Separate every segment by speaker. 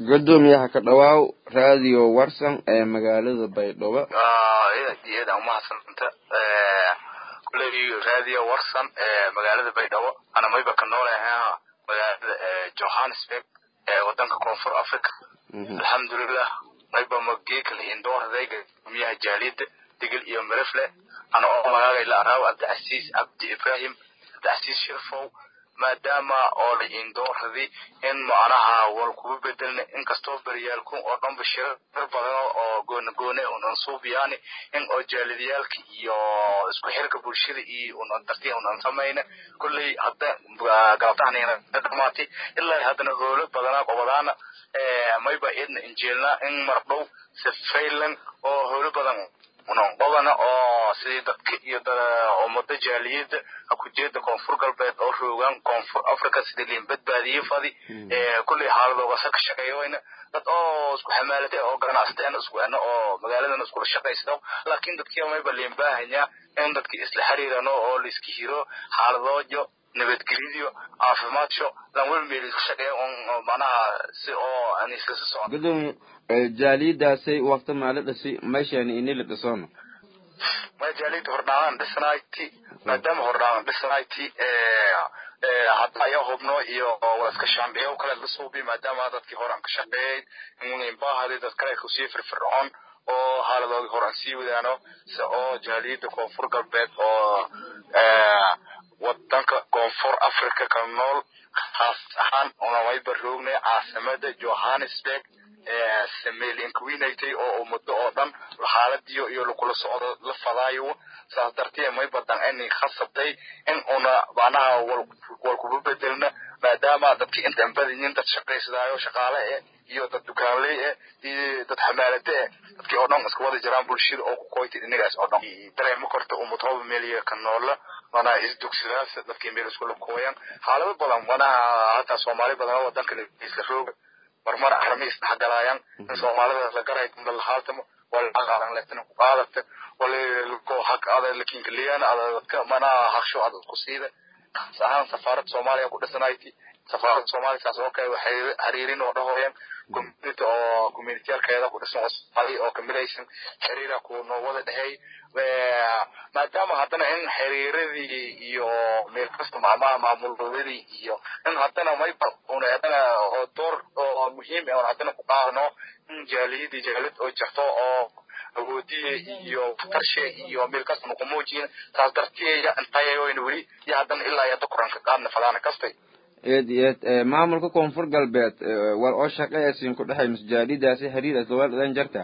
Speaker 1: gudoomiyaha ka dhawaaw raadiyo warsan ee magaalada baydhabo
Speaker 2: iyada umahadsanta kuley raadiyo warsan ee magaalada baydhabo ana mayba ka noolaha magaalada johannesburg ee wadanka koonfur africa alxamdulilah mayba magekala indoordayga gumiyaha jaaliyada digil iyo mirifle ana oo magaalay la araaw cabdicasiis cabdi ibrahim cabdicasiis shirfow maadaama oo la indooradii in macnaha wal kugu bedelna inkastoo beryaalku oo dhanba shirar badan oo gooni gooni unan suubiyaani in oo jaalidiyaalka iyo isku xirka bulshada iyo unan dartii unan samayna kulley hadda galabtahanina dhamaatay ilaa haddana hoolo badanaa qobadaana mayba idna injeelna in mardhow safaylan oo hoolo badan unanqobana oo sidii dadka iyo ummada jaaliyada hakujeeda koonfur galbeed oo roogaan koonfur africa sidii liin badbaadiye fadi kulley xaaladoogaasa ka shaqeeyoyna dad oo isku xamaalata oo ganacsateen isku ena oo magaaladan iskula shaqaysto laakiin dadkii mayba liin baahanya in dadkii isla xiriirano oo laiska hiro xaaladoojo nabadgelyadiyo caafimaadso lan wel meel isku shaqeeya on macnaha si oo aan iskasa socon
Speaker 1: gudoomiye jaaliyadaasay waqti maali dhasi meeshani inila dhisoona
Speaker 2: ma jaaliyada hordhaagan dhisnayti maadaama hordhaagan dhisnayti hadda ayaa hubno iyo walaska shaambiyo kale la suubi maadaama dadkii hore aan ka shaqeeyay inbaahadi dad kale kusii firfircoon oo haaladoodii hore aan sii wadaano si oo jaaliyada koonfur galbeed oo wadanka koonfur africa ka nool khaas ahaan unamayba roognay caasimada johannesburg sameelinkawinaytay oo ummado oo dhan xaaladiyo iyo lakula socdo la fadaayo saas dartee may badan inay khasabtay in una macnaha wal kuba bedelna maadaama dadkii intaan badinin dad shaqaysadaayo shaqaale eh iyo dad dukaanley eh iyo dad xamaalade eh dadkii oo dhan iska wada jiraan bulshada oo ku koytay inagaas oo dhan dareemo korta ummatoba meeliya ka noola manaha isdugsadaas dadkii meel iskula kooyan xaalado badan manaha hataa soomaali badan wadanka isla rooga marmar armi isdhexgalaayaan in soomaalida la garay dumda lahaaltamo walaqaadan leetana ku qaadata walko haq ada lakinkaliyan ada dadka manaha haqsho ada ku siida kaas ahaan safaarad soomaaliya ku dhisanayti safaarada soomaaliya saas oo kale waxay xiriirin oo dhahooyan community oo communitiyaalkeeda ku dhisan oo soomaali oo kamilaysan xiriira ku noo wada dhehey maadaama haddana in xiriiradii iyo meel kasta macmaha maamuladii iyo in haddana mayba una haddana oo door oo muhiim ah haddana ku qaadano in jaaliyadii jaalid oo jirto oo awoodiye iyo tarshe iyo meel kasta nuku muujiyin saas darteeya intayayoyna weli iyo haddana ilaa iyo hadda kuranka qaadna fadaana kastay
Speaker 1: eed iyo eed maamulka koonfur galbeed war oo shaqeeyasiin ku dhexay masjaalidaasi xiriir asdawaal idan jarta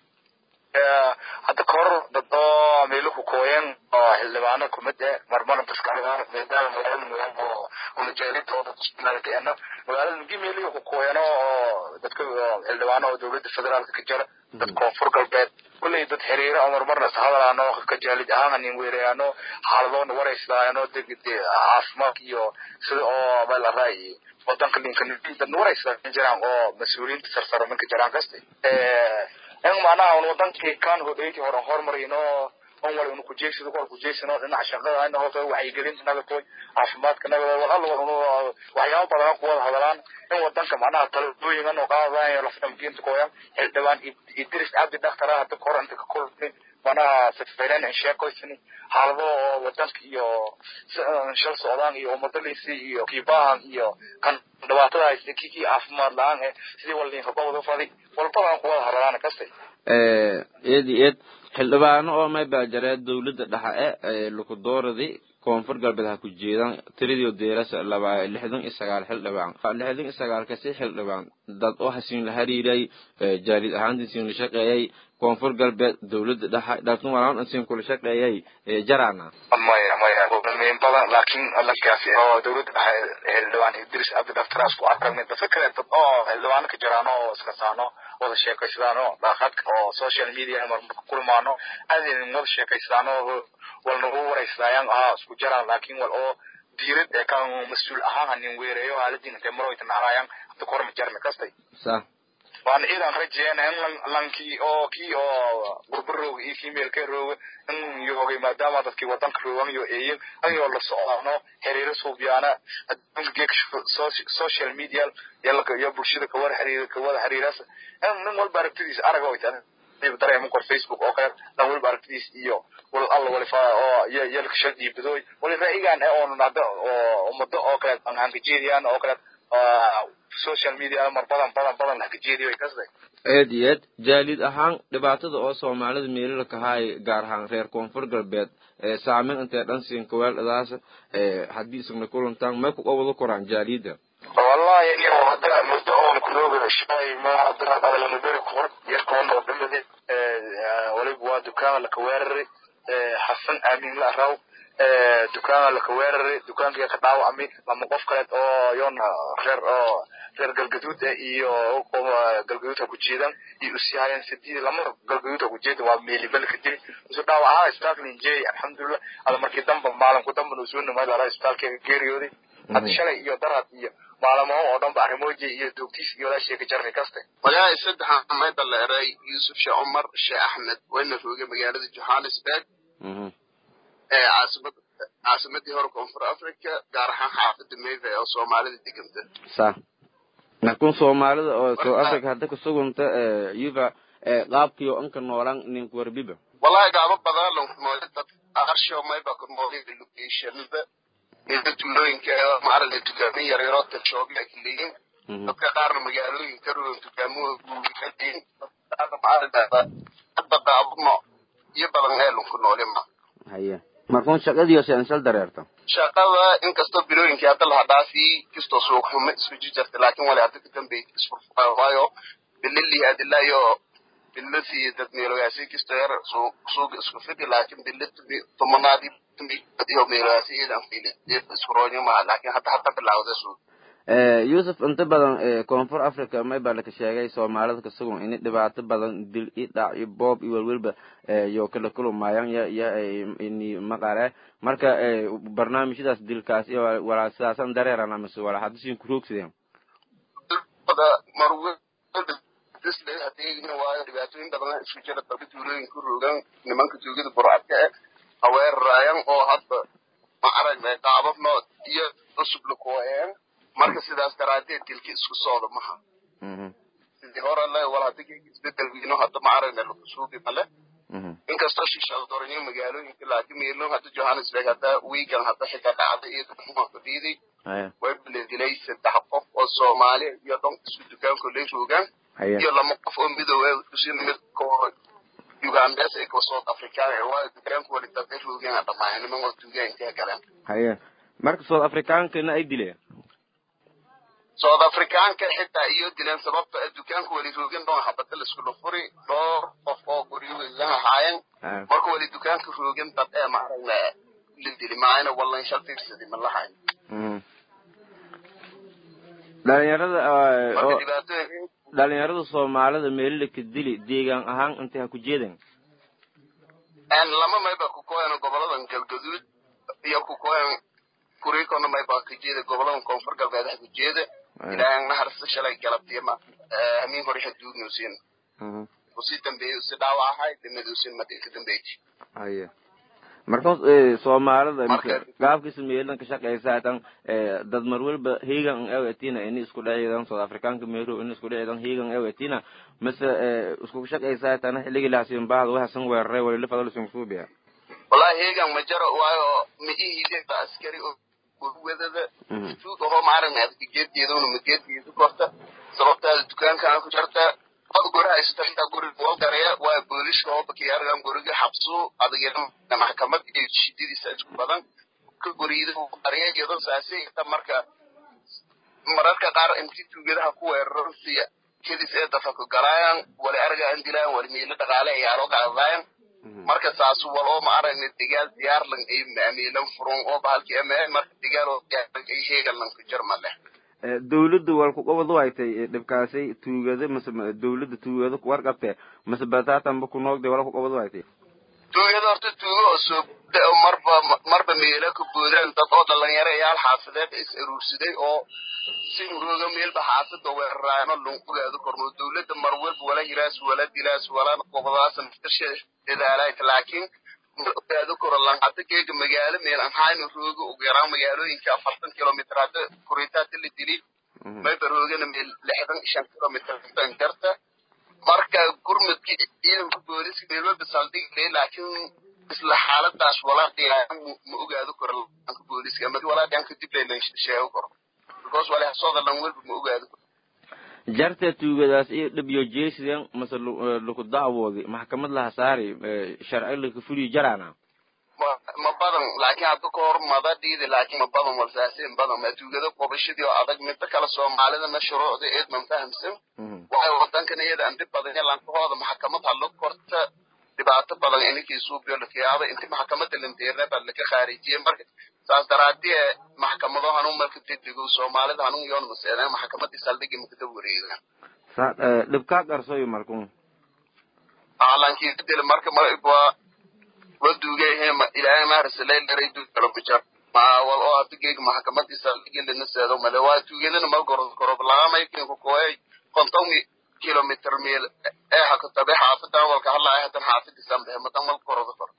Speaker 2: hadda kahor dad oo meeluhu kooyan oo xildhibaano kumid eh marmar daskaagaan maadaama magaalada magaalada oo unajaalida oo dadkunaagateena magaalada migi meelihi ku kooyano oo dadka xildhibaano oo dowladda federaalka ka jira dad koonfur galbeed kulley dad xiriira oo marmarna is hadalaano ka jaalid ahaan anin weerayaano xaaladoona warayslaayano caafimaad iyo sida oo meel araa iyo wadanka ninka dadna warayslaayan jiraan oo mas-uuliyiinta sarsaro ninka jiraan kasta in macnaha un wadankii kan hodheyti hore hormarino on wal unu kujeysado wal kujeysano dhinaca shaqada ina hoto wacyigelinta nagatoy caafimaadka nagado wal alla wal unu waxyaaba badan ku wada hadalaan in wadanka macnaha talooyingan oo qaadadayo lafdhamkiinta kooyan xildhibaan idris cabdi dhaktara hadda kahor inta ka kulmi macnaha safaynan in sheekoysani xaalado oo wadanka iyo shal socdaan iyo umadaliisi iyo kiibaahan iyo kan dhibaatada haysta kii kii caafimaad la-aan eh sidii walninka gobada fadi walbadan ku wada hadalaan kastay
Speaker 1: eed iyo eed xildhibaano oo may baajaree dawladda dhexe e laku dooradi koonfur galbeed ha ku jeedaan tiridio deerasa laba lixdan iyo sagaal xildhibaan lixdan iyo sagaalkasi xildhibaan dad oo hasiin la hariiray jaalid ahaantii siin la shaqeeyay koonfur galbeed dawladda dhexe dhalkan walaan siin kula shaqeeyay jarana
Speaker 2: maya maya min badan laakiin lankaasi oo dawladda dhexe xildhibaan idris cabdi dhaftaraas ku aragnay dadka kale dad oo xildhibaano ka jiraan oo iska saano wada sheekaysadaano daaqadka oo social media marmarka kulmaano aadin wada sheekaysadaano walna u waraysadayaan ahaa isku jaraan laakiin wal oo diirad ee kan mas-uul ahaan hanin weereeyo haaladin intay maroyta naclaayaan hadda kahor ma jarna kastay
Speaker 1: sa
Speaker 2: waan idan rajeena in lankii oo kii oo gurba rooga iyo kii meelka rooga in yoogay maadaama dadkii wadanka roogan yo eeyin ayoo la socdaano xiriiro suubyaana adduunka geeka social media iyo bulshada kawada xiriir kawada xiriiras nin walba aragtidiisa araga way tahay dareeman kor facebook oo kale dan waliba aragtidiis iyo wal alla walifa oo yalka shadiibadooy wali ra'yigan ee oon hada oo ummado oo kale aan hankajeediyaan oo kale social media mar badan badan badan hankajeediyo way kasday
Speaker 1: aad iyo aad jaalid ahaan dhibaatada oo soomaalida meelila kahaay gaar ahaan reer koonfur galbeed saameyn intay dhan siin kaweeldhadaas haddii isagna kulantaan may ku qawado koraan jaalida
Speaker 2: wallahi iyo hadda muddo oon kulooga shay ma hadda adalana beri kuhor yarkoon oo dhimade waliba waa dukaana laka weeraray xasan aamin la araw dukaana laka weeraray dukaankii ka dhaawacmay lama qof kaleed oo yoona reer oo reer galgaduud eh iyo galgaduudka ku jeedan iyo usihayeen sidii lama galgaduudka ku jeedan waa meelibelka dili isu dhaawac ahaa isbitaalka ninjeey alxamdulilah ada markii damba maalinku damba nuu soo nimay laraa isbitaalkeega geeriyooday hadda shalay iyo darad iyo maalamaho oo dhan ba arrimooji iyo doogtiis iyo walaashii ka jarni kaste
Speaker 3: walahi saddexa mayda la eray yuusuf shee cumar shee axmed wayna roogay magaalada johannesburg ee caasimad caasimadii hore koonfur africa gaar ahaan xaafada meve oo soomaalida deganta
Speaker 1: sa markun soomaalida oo south africa hadda kasuganta yuva qaabkiyo anka noolan ninku warbiba
Speaker 3: wallahi gaabo badan lankunoole dad arsho mayba kunoolida locationada ida tuulooyinka maaragtay dukaamin yaryaroo tashooga ay leeyiin dadka qaarna magaalooyinka rogan dukaamahooda qaarna maaragtaa hadda qaabno iyo badan ee lanku noole ma
Speaker 1: haye markun shaqadiyo sensal dareerta
Speaker 3: shaqada inkastoo bilooyinkii hadda laha dhaafii kastoo suuq xumo isku jirta laakiin wali hadda kadambey isfurfuraa waayo bilili adilayo bilasi dad meelogaasi kastoo yar suuqa isku fidi laakiin billi tomanaadii iyo meelogaasi iyadan fili iskuroonyo maha laakiin hadda hadda bilaawda suuq
Speaker 1: yuusuf inta badan koonfur africa may baa laka sheegay soomaalida kasugun ini dhibaato badan dil i dhac i boob iyo welwelba yo kala kulumaayaan ya ya ini maqare marka barnaamijyadaas dilkaas iyo walaa sidaasan dareeran amase walaa haddisin kuroogsideen
Speaker 3: waayo dhibaatooyin badan isku jira dalka tuulooyinka rogan nimanka tuugada burcadka eh haweeraraayan oo hadda ma aragnay qaababno iyo cusub lakuwaeen marka sidaas daraadeed dilka isku socda maha sidii hore le wal hadda isbedel wiino hadda ma aragna lakusuugi male inkastoo shishadoornyo magaalooyinka laakiin meelo hadda johannesburg hadda weekend hadda xitaa dhacda iyo dadmuha fadhiiday way bala dilay saddex qof oo soomaali iyo dhan isku dukaanko lay roogaan iyo lama qof oo midoobe usin mid koo ugandes ee koo south african waa dukaanku wali dad ay roogaan dhammaan niman oo tuugaanka galeen
Speaker 1: haye marka south africaankana ay dileen
Speaker 3: south africaanka xitaa iyo dileen sababta dukaanka wali roogin dhoon habada laiskula furi dhowr qof oo guryogan ahaayeen marka wali dukaanka roogin dad ee maaragna la dili maayna wallan shal fiirsadi ma lahayn
Speaker 1: dhalinyarada
Speaker 3: marka dhibaatooyin
Speaker 1: dhalinyarada soomaalida meelila ka dili deegaan ahaan intay ha ku jeedan
Speaker 3: lama mayba ku kooyan goboladan galgaduud iyo ku kooyan kurikona mayba ka jeeda goboladan koonfur galbeed ha ku jeeda ilaahan naharsa shalay galabtiima hamiin hore haduugnuusin usi dambeeyey usi dhaawac ahay dinaduusin madi ka dambeyti
Speaker 1: haye marka soomaalida
Speaker 3: Marka-
Speaker 1: gaabkiisa meelan ka shaqeysa tan dad mar walba hegan ewetina ini isku dhaceedan south africaanka meero ini isku dhaceedan hegan ewetina mase isku shaqeysa tan xiligi laasin baad waxasan weeraray wali lafadal sun suubiya
Speaker 3: wallahi heegan ma jaro waayo ma ihideba askari oo gurwadada tuug ahoo maaragna adka geedgeeduna ma geedgeedu korta sababtaada dukaankaa ku jarta od guraha haysata xitaa guriga wal garaya waa booliska oo bakiyaaragan guriga xabsu adagina maxkamad iyo shidadiisa isku badan ka guriyada qarya iyadoo saasi ita marka mararka qaar inti tuugadaha ku weeraran siya kedis ee dafaku galaayan wali araga an dilayan wali miilo dhaqaale ayaalo qaadaayan marka saas wal oo ma aragna digaal diyaarlan ay maamiilan furun oo bahalki ama marka digaal oo diyaarlan ay heegalan ku jarma leh
Speaker 1: dawladda wal ku qabad waytay dhibkaasay tuugada mase dawladda tuugada warqabte mase bataatanba ku noogday wala ku qabad waytay
Speaker 3: tuugada horta tuugo oo soo marba marba meelo ka boodaan dad oo dhalinyarayaal xaafadeed is aruursaday oo si urooga meelba xaafada weeraraano lon ogaado korno dowladda mar walba wala hiraas wala dilaas wala qobadaas naftasha dadaalayt laakiin ogaado koro lanqata keega magaalo meel aan hayno rooga ugu yaraan magaalooyinka afartan kilomitr hadda kuritaata la dili mayba roogana meel lixdan shan kilomitr jarta marka gurmadkii ciidanka booliska meelwalba saldhigay laakiin isla xaaladaas walaadhigaan ma ogaado karo lanka booliska ama walaadhigaan kadib laylan sheego karo because walihasooda lan walba ma ogaado karo
Speaker 1: jarta tuugadaas iyo dhibyo jeesidan mase laku dacwoodi maxkamad laha saari sharci laka fuliyo jaraana
Speaker 3: ma badan laakiin hadda ka hor mada dhiidi laakiin ma badan walsaasin badan ma tuugada qobashadii oo adag midda kale soomaalidana shuruucda eed man fahamsan waxay wadankan iyada andib badan lankahooda maxkamad hadlo korta dhibaato badan ininkii suubiyo lakiyaaba inti maxkamada lanteerna baa laka khaarijiyey marka saas daraadie maxkamado hanun marka degdego soomaalida hanun yoon maseedeen maxkamadii saldhigi makada wareegan
Speaker 1: dhibkaa qarsoyo markun
Speaker 3: lankii dil marka waa waduugayhema ilaahay maharsaleylaray duukalo kujar maawal oo hadda geega maxkamadii saldhigi lana seedo male waa tuugadana mal goro koro lagamaykinka koey konton kilomitr meel ee hakatabe xaafadan walka hadlaaya hadan xaafadiisan behe madan mal koroda koro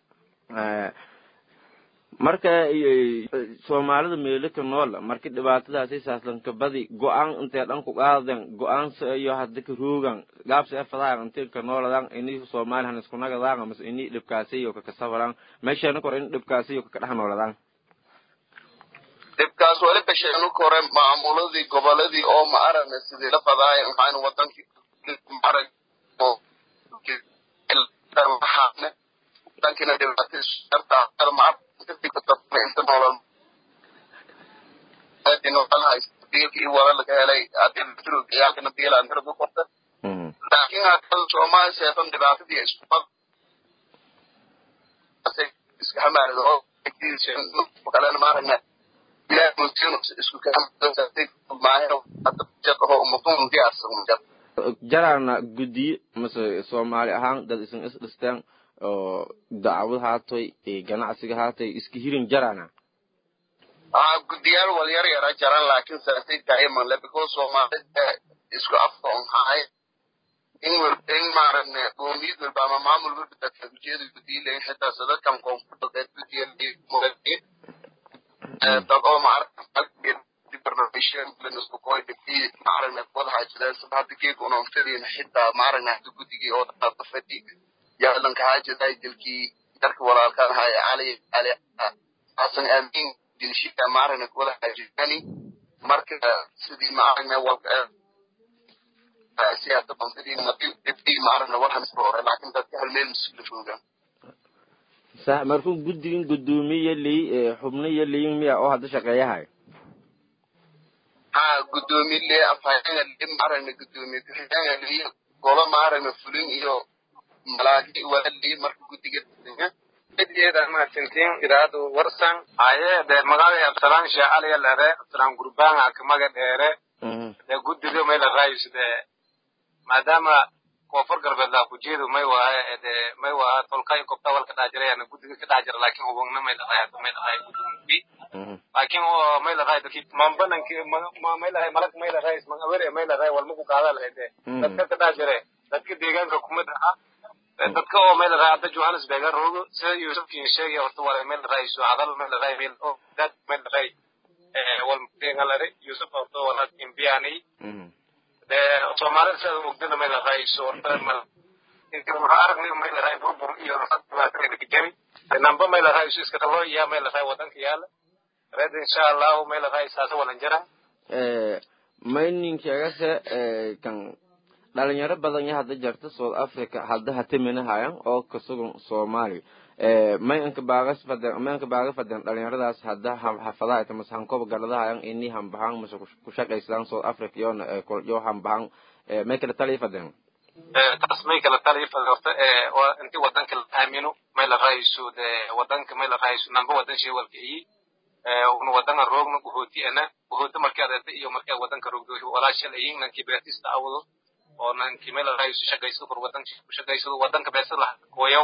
Speaker 1: marka soomaalida meelika nool marki dhibaatadaasi saaslanka badi go-aan intay dhan ku qaadan go-aansa iyo hadda ka roogan gaabsa e fadahan intay ka nooladan ini soomaalihan isku nagadaan amase ini dhibkaasi iyo kakasafaran meeshana kor in dhibkaasi iyo kaka dhex nooladan
Speaker 3: dhibkaas wali basheenu kore maamuladii goboladii oo ma aragna sidii la fadaaya maxaan wadankii maarag wadankina dhibaatadiisartaa wala laga helay adilkiyaalkana biilaantira ku qorta laakiin hadda soomaali seefan dhibaatadii isku iska hamaarida oo kalena maaragna ilaah mutin isku
Speaker 1: jaraana guddiyo mase soomaali ahaan dad isan is dhisteen oo dacwad haatoy ganacsiga haatoy iska hirin jarana
Speaker 3: guddiyaal wal yar yara jaran laakiin saasay tahay manle because soomaalida isku afka on haay in in maaragna qoomiyad walba ama maamul walba dadka ujeeda gudiilayn xitaa sadadkan koonfurdadeed guddiya dad oo maaragna wada haajadeen sida hadda geeg unontadiina xitaa maaragna hadda guddigii oo dada fadhi yaalanka haajaday dilkii darka walaalkan haya cali cali xasan aamin dilshika maaragna wada haajadani marka sidii maaragna walka siyaasa bandidii dibdii maaragna warhamis hore laakiin dadka hal meel masula joogaan
Speaker 1: sa markuu guddigin guddoomiye ley xubniyo leyin miya oo hadda shaqeeyahay
Speaker 3: ha guddoomiye le afhayeenga le maaragna guddoomiye ku-xigeenga le golo maaragna fulin iyo malaagi wala le marka guddiga
Speaker 4: eedan mahadsantiin idaacadu warsan haye de magaalada absalaan sheecaliya lere absalaan gurbanga kamaga dheere de guddiga may la raayis de maadaama koonfur galbeed laa kujeedu may waaye de may waa tolkay kobta walka dhaajirayana guddiga ka dhaajira laakin hubagna may dhaqay may dhaqay guddiga laakin oo may la raay dadki mambananki may la raay malag may la raay man awere may la raay walma ku qaada lahayd de dadka ka dhaajire dadka deegaanka kumid aha dadka oo meel raay hadda johannesburg roogo sida yuusufkiin sheegay horta waa meel raay soo hadal meel raay meel oo dad meel raay wal meengalare yusuf horta wala imbiani de soomaalida sida ogdana meel raay soo horta mal inta waxa aragnay meel raay burbur iyo dhibaatooyin ka jari namba meel raay soo iska talo ya meel raay wadanka yaala red insha Allah meel raay saasa walan jara
Speaker 1: eh mayninkagase kan dhalinyaro badan ya hadda jarta south africa hadda hatiminahayan oo kasugan soomaali may anka baagas faden may anka baaga faden dhalinyaradaas hadda hafadaha ita mase hankoba garadahayan ini hambahan mase kushaqaysadaan south africa yoona yo hambahan may kala taliya faden
Speaker 4: taas may kala taliya faden horta inti wadanka la aamino may la raayso de wadanka may la raayso namba wadan shay walka iyi una wadanga roogna guhooti ana guhooti markii adeerta iyo markii wadanka roogdo walaashal ayin nankii beertista awado oo nankii meel raayso shaqaysado kor wadanka ku shaqaysado wadanka beesad laha kooyow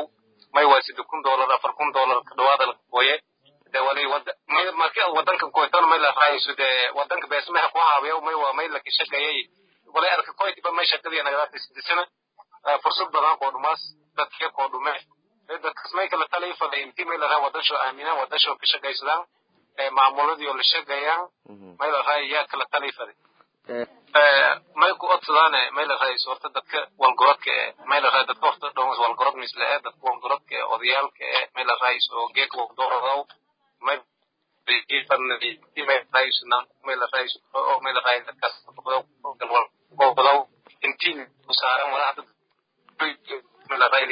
Speaker 4: may waa sida kun dollar afar kun dollar ka dhawaada la gooye de wali wada may markii aad wadanka koytana may la raayso de wadanka beesmaha ku haabiya may waa may la kishaqeeyay wali arka koytiba may shaqadii nagadaatay sidisana fursad badan koo dhumaas dadkee koo dhume dadkas may kala talay faday intii may la raa wadasho aaminaan wadasho ka shaqaysadaan maamuladii oo la shaqeeyaan may la raay yaa kala talay faday may ku odsadaane may la raay sorta dadka walgorodka ee may la raay dadka horta dhowmas walgorod misle ee dadka walgorodka ee odayaalka ee may la raay soo geek waqdooradow may may raay sunaan may la raay oo may la raay dadkaas gobodow intii saaran walaacda may la raay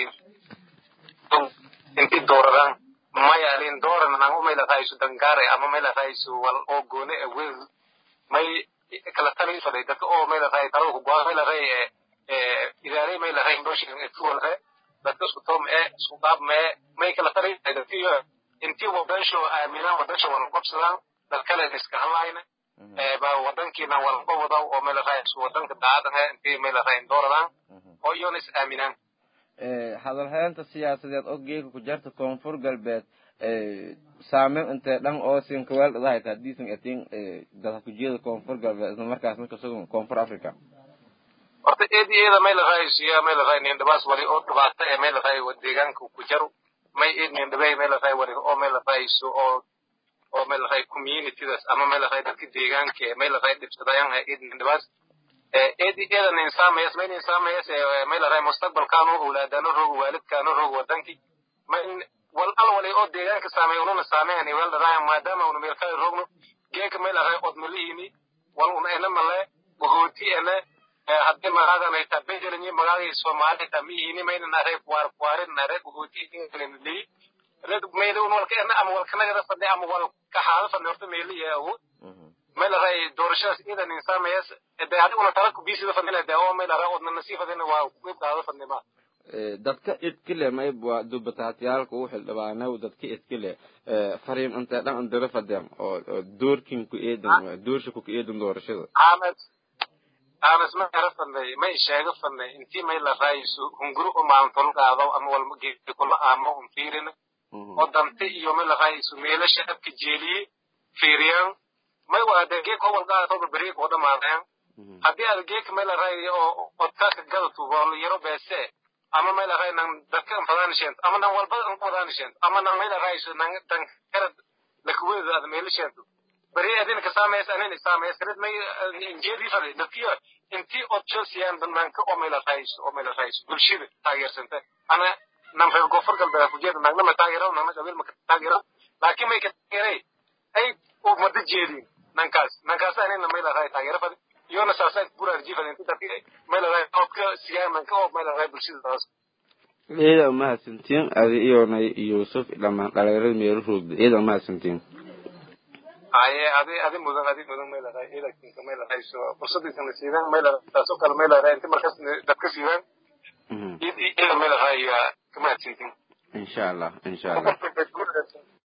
Speaker 4: intii dooradaan maya alin dooran nangu may la raay su dangaare ama may la raay su wal oo goone ee wel may kala tali faday dadka oo may la raay talada ku go'aan may la raay idaarey may la raay indhooshin etuwalre dadka isku toom ee isku qaab mee may kala tali dadkiyo intii wadansho aaminaan wadansho wala qabsadaan dad kale iska hadlayna ba wadankiina wala qabada oo may la raay isku wadanka daadan ee intii may la raay dooradaan oo iyona is aaminaan
Speaker 1: hadalhaynta siyaasadeed oo geeka ku jarta koonfur galbeed saameyn intee dhan oo sinkaweel dhadahayta hadiisan atiin dadka kujiyada koonfur galbeed isla markaasna kasugan koonfur africa
Speaker 4: horta eedi eeda may la raaysiya may la raay nin dhabaas wali oo dhibaata ee may la raay deegaanka ku jaro may eed nin dhabay may la raay wali oo may la raayso oo oo may la raay communitydas ama may la raay dadka deegaanka ee may la raay dhibsadayaan eed nin dhabaas eedi eeda nin saamayas may nin saamayas may la raay mustaqbalkaanu awlaadano roog waalidkaano roog wadankii may wal al wali oo deegaanka saameey ununa saameeyani wal dharaaya maadaama unu meel kale roogno geeka may la raay odmalihini wal una ena male bahooti ene haddii magaadan ay taa bejelinyi magaagii soomaali taa mihini mayna nare waar waarin nare bahooti ingalini red meyle un walka ena ama walkanagada fadhi ama wal kaxaada fadhi horta meeli iyo awood may la raay doorashadaas idan insaamayas de adiguna tala kubisida fadhina de oo may la raay odna nasii fadhina waa qeyb qaado fadnima
Speaker 1: dadka idkile mayb waa dubataatiyaalka u xildhibaanow dadka idkile fariim intee dhan indira fadeen oo doorkin ku eedan doorsha ku eedan doorashada
Speaker 4: anas anas ma era fadnay may sheega fadnay intii may la raayso hunguru u maantol qaado ama walma geedi kula aamo un fiirin oo dante iyo may la raayso meelasha abka jeeliye fiiriyaan may waa de geek hobol qaadatoba beriik oo dhamaadeen haddii aad geek may la raayo oo odkaaka gadatu wal yaro beese ama may la raay nan dadka fadaanishent ama nan walba an fadaanishent ama nan may la raayso nan dan karad lakuweeda aad meelishento beri adin ka saameys anin isaameys karid may injeedii fadhi dadkiyo intii od chelsea banaanka oo may la raayso oo may la raayso bulshada taageersanta ana nan reer gofur galbeed ku jeeda nagna ma taageero nagna qabiil ma taageero laakiin may ka taageeray ay u mada jeedin nankaas nankaas anina may la raay taageero fadhi iyona saasaan buraar jifan inta dadki may la raay odka siyaamanka oo may la raay bulshada taas
Speaker 1: iyada umahadsantiin adi iyona yuusuf dhamaan dhalinyarada meelo roogda iyada umahadsantiin
Speaker 4: aye adi adi mudan adi mudan may la raay ilakinka may la raay so fursadiisana siidaan may la taasoo kale may la raay inta markaas dadka siidaan iyada may la raay kamahadsantiin
Speaker 1: insha allah insha allah